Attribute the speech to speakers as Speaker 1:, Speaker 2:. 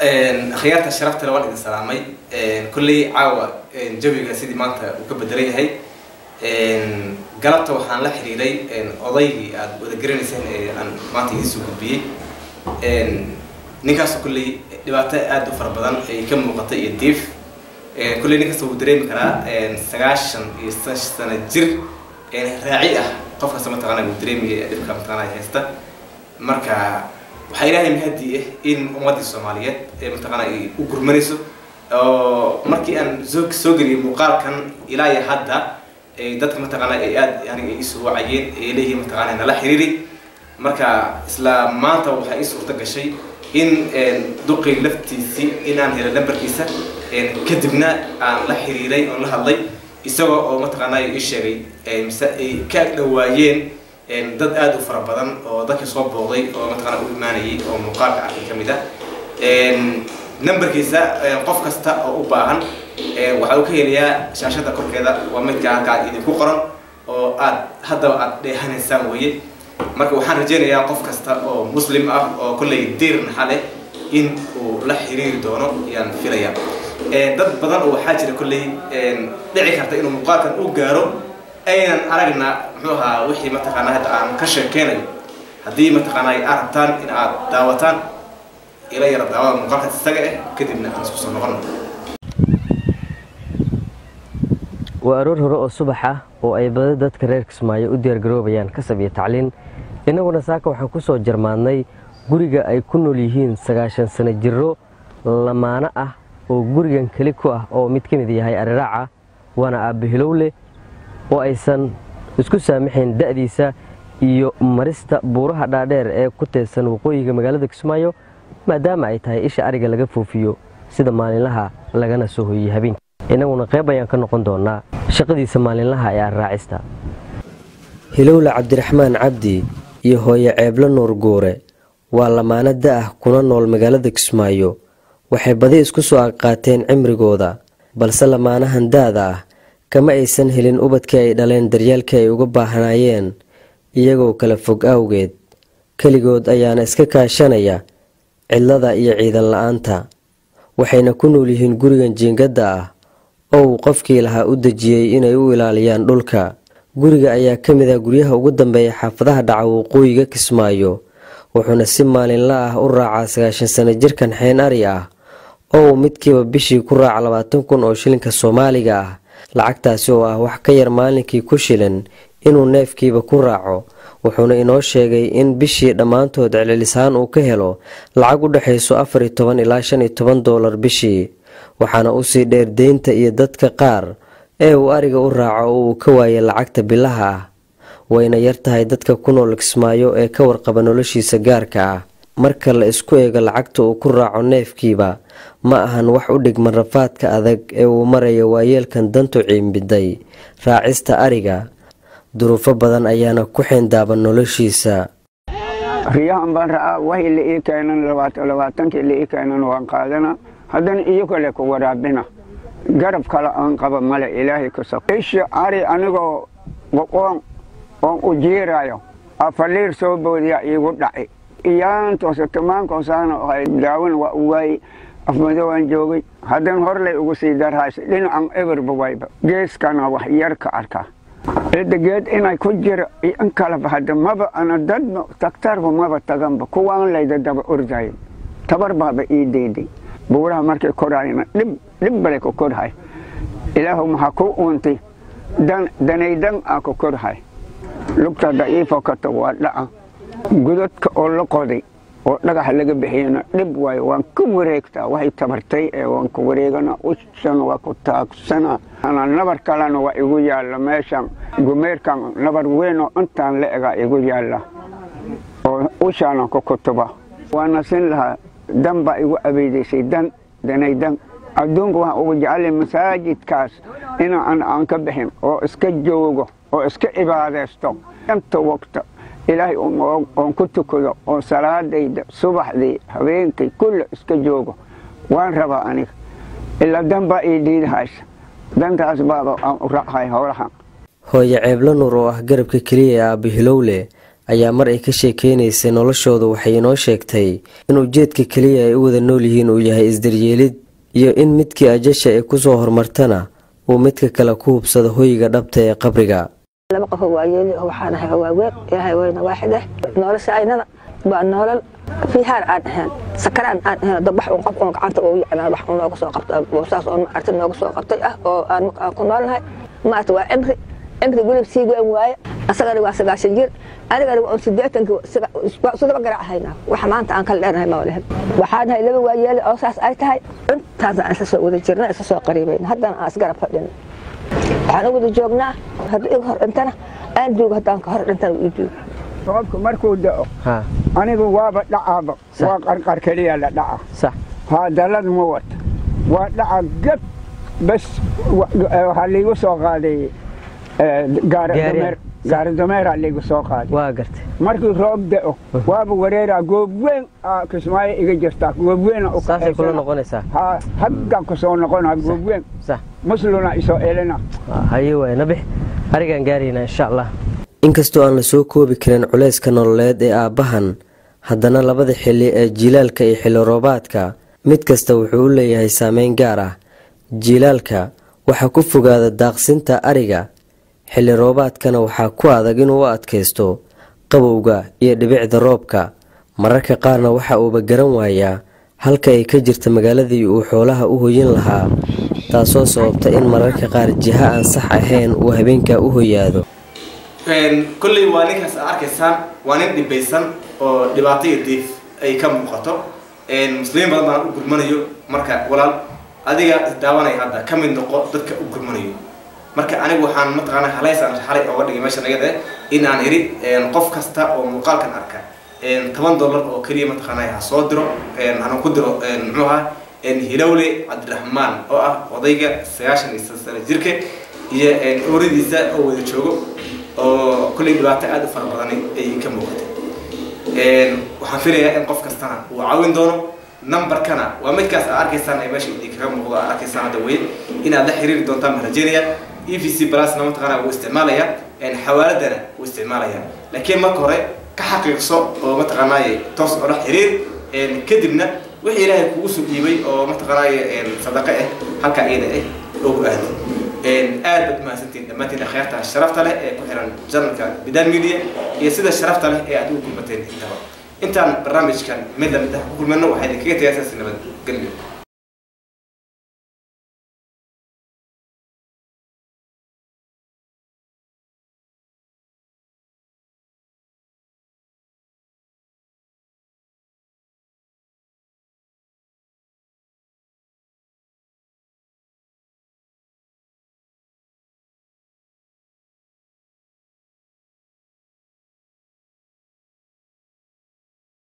Speaker 1: akhyaarta sharafta le waan idin salaamay kolley caawa jawiga sidii maanta uu ka bedelan yahay galabta waxaan la xiriiray odaygii aada wada garanayseen ee aan maanta idiin soo gudbiyey ninkaas kolley dhibaato aada u fara badan ay ka muuqata iyo diif kolley ninkaas wuu dareemi karaa sagaashan iyo sano jir raaci ah qof kasta mataqaana wuu dareemaya dhibka mataqaana haysta marka waxaa ilaahay mahadi ah in ummaddii soomaaliyeed ee mataqaana ay u gurmanayso oo markii aan soo soo geliyay muuqaalkan ilaa iyo hadda dadka mataqaana ay aada yani ay isoo wacayeen ay leeyihiin mataqaana nala xiriiri marka isla maanta waxaa ii suurta gashay in duqii laftiisii in aan helay lambarkiisa kadibna aan la xiriiray oon la hadlay isagoo oo mataqaana ii sheegay mise ay ka agdhawaayeen dad aada u fara badan oo dadkii soo booqday oo mataqaana u imaanayay oo muuqaalka arkay ka mid ah numberkiisa qof kasta oo u baahan waxa uu ka helayaa shaashada korkeeda waa midka halkaa idinku qoran oo aad haddaba aad dheehanaysaan weye marka waxaan rajaynayaa qof kasta oo muslim ah oo kolley diir naxa leh in uu la xiriiri doono ayaan filayaa dad badan oo waxaa jira kolley dhici karta inuu muuqaalkan u gaaro aynan aragna muxuu ahaa wixii mataqaanaa hadda aan ka sheekeynayo haddii mataqaanaa aad rabtaan in aad daawataan ila yara daawada muuqaalkaas isaga ah kadibna aan isku soo noqono
Speaker 2: waa aroor hore oo subax ah oo ay bada dadka reer kismaayo u diyaargaroobayaan kasab iyo tacliin innaguna saaka waxaan ku soo jarmaadnay guriga ay ku nool yihiin sagaashan sano jiro lamaano ah oo gurigan keli ku ah oo mid ka mid yahay ariraaca waana aabbahilowleh oo aysan isku saamaxayn da'diisa iyo marista buuraha dhaadheer ee ku teedsan waqooyiga magaalada kismaayo maadaama ay tahay isha ariga laga foofiyo sida maalinlaha lagana soo hoyey habeenkii innaguna qayb ayaan ka noqon doonnaa shaqadiisa maalinlaha ee arraacista hilowle cabdiraxmaan cabdi iyo hooye ceeblo nuur guure waa lamaano da'ah kuna nool magaalada kismaayo waxay badi isku soo aqqaateen cimrigooda balse lamaanahan da'da ah kama aysan helin ubadkii ay dhaleen daryaalkii ay uga baahnaayeen iyagoo kala fog awgeed keligood ayaana iska kaashanaya cidlada iyo ciidan la-aanta waxayna ku nool yihiin gurigan jiingadda ah oo uu qofkii lahaa u dejiyey inay u ilaaliyaan dhulka guriga ayaa ka mid ah guryaha ugu dambeeya xaafadaha dhaca waqooyiga kismaayo wuxuuna si maalinla ah u raacaa sagaashan sano jirkan xeen ari ah oo uu midkiiba bishii ku raaca labaatan kun oo shilinka soomaaliga ah lacagtaasi oo ah wax ka yar maalinkii ku shilan inuu neefkiiba ku raaco wuxuuna inoo sheegay in bishii dhammaantood celcelisaan uu ka helo lacag u dhexayso afar iyo toban ilaa shan iyo toban doolar bishii waxaana usii dheer deynta iyo dadka qaar ee uu ariga u raaco oo uu ka waayay lacagta bilaha ah wayna yar tahay dadka ku nool kismaayo ee ka warqaba noloshiisa gaarka ah marka la isku eego lacagta uu ku raaco neefkiiba ma ahan wax u dhigman rafaadka adag ee uu maraya waayeelkan dantu ciimbiday raacista ariga duruufo badan ayaana ku xeendaaban noloshiisa
Speaker 3: riyahan baan ra'aa waxay la ii keenan labaatankii la ii keenan waan qaadana haddana iyo kale ku waraabina garab kale aan qaba male ilaahay ka saq isha ari anigoo boqoon oon u jiirayo afaliir soo boodiya iigu dhaci iyaantoose tamaankoosana ahay daawin waa u waayey afmadowaan joogay haddana horlay ugu sii darhaysa dhinacan eberba wayba geeskana wax yar ka arkaa cidda geed inay ku jira iyo in kaleba hadda maba ana dadba taktarba maba taganba kuwaan layda daba ordayo tabar baaba ii dayday buuraha markay korayna dhib dhib balay ku korhay ilaahu maxaa ku uuntay dan danaydan aa ku korhay lugta daciifo kata waa dhaca godadka oo la qoday oo dhagaxa laga bixiyana dhib waayo waan ka wareegtaa waxay tabartay ee waan ku wareegana ushana waa ku taagsana nabar kalena waa igu yaalla meeshan gumeerkan nabar weyn oo intaan la egaa igu yaalla oo ushaana ku kutuba waana sin lahaa dan baa igu abeydaysay dan danay dan adduunka waxaan ugu jeclay masaajidkaas inaan aan ka bixin oo iska joogo oo iska cibaadaysto inta waqta ilaahay oon ku tukado oo salaadayda subaxdii habeenkay kulle iska joogo waan rabaa aniga ilaa dan baa ii diidahaysa dantaas baaba aan u raachay howlahan
Speaker 2: hooye ceeblo nuur oo ah garabka keliya ee aabbahilowle ayaa mar ay ka sheekeynaysay noloshooda waxay inoo sheegtay in ujeedka keliya ay u wada nool yihiin uu yahay isdaryeelid iyo in midkii ajasha ay kusoo horumartana uu midka kale ku hubsado hoyga dhabta ee qabriga
Speaker 4: laba qof oo waayeeli oo waxaan ahay waaweyn ilaahay weyna waaxid ah nolosha aynada waa nolol fiihaar aan ahayn sakaraan aan ahayn dad wax un qof un gacanta uu yacnaa wax un nooga soo qabta saas oo maarta nooga soo qabtay ah oo aan aan ku noolnahay maarta waa cimri cimri gulib sii weyn waaye asagana waa sagaashan jir anigana waa un sideetankii sidaba garac ahaynaa wax maanta aan kala leenahay ma walahin waxaan nahay laba waayeeli oo saas ay tahay intaasaan isla soo wada jirna isla soo qariibayna haddana aan isgarab fadhina waxaan u wada joognaa haddii iga hor dhintana aan duugo haddaan ka hor dhintana ii duugo
Speaker 3: roobku markuu da'o anigu waaba dhacaaba waa qarqar keliya la dhaca
Speaker 2: sax
Speaker 3: haa dalad ma wata waa dhaca gab bas waxaa liigu soo qaaday gaari dameeraa liigu soo qaaday
Speaker 2: waa gartay
Speaker 3: markii roob da'o waaba wareeraa goob weyn kismaayo iga jirtaa goob weyn
Speaker 2: saasay kula noqonaysaa
Speaker 3: haa haggan ku soo noqonaa goob weyn
Speaker 2: sax
Speaker 3: musluna isoo elina
Speaker 2: haye waay nabix arigaan gaaraynaa insha allah inkastoo aan la soo koobi karin culayska nololeed ee aabbahan haddana labada xilli ee jiilaalka iyo xilli roobaadka mid kasta wuxuu u leeyahay saameyn gaar ah jiilaalka waxaa ku fogaada daaqsinta ariga xilli roobaadkana waxaa ku adag inuu u adkaysto qabowga iyo dhibicda roobka mararka qaarna waxa uuba garan waayaa halka ay ka jirta magaaladii uu xoolaha u hoyin lahaa taasoo sababta in mararka qaar jiha aan sax ahayn uu habeenkaa u hoyaado
Speaker 1: kolley waa ninkaas aad arkaysaan waa nin dhibaysan oo dhibaato iyo diif ay ka muuqato muslimiin badan baan u gurmanayo marka walaal adiga isdaawanaya hadda ka mid noqo dadka u gurmanayo marka anigu waxaan mataqaana halaysaan xalay ooga dhigay meesha nagada in aan iri qof kasta oo muuqaalkan arka toban dollar oo keliya mataqaana ha soo diro hana ku diro muxuu ahaa hilowle cabdiraxmaan oo ah odayga sagaashan iyo sano jirka iyo ooradiisa oo wada joogo oo kolley dhibaato aada u fara badan ay ka muuqatay waxaan filayaa in qof kastana uu caawin doono numberkana waa midkaas aad arkaysaan ee meesha idin kaga muuqdo aad arkaysaan hadda wey inaad la xiriiri doontaan baan rajeynaya e v c plusna mataqaana wuu isticmaalaya xawaaladana wuu isticmaalaya laakiin marka hore ka xaqiiqso oo mataqaanaaye toos oo la xiriir kadibna wixii ilaahay kugu soo dhiibay oo mataqaanaaye sadaqo ah halkaa iyada ah ogu aado aad baad mahadsantiin dhammaantiin akhyaarta sharafta leh ee ku xiran janalka bidan media iyo sida sharafta leh ee aad ugu kulmateen intaba intaan barnaamijkan mid lamid ah ku kulmano waxaa idinkaga tagaysaa si nabad gelyo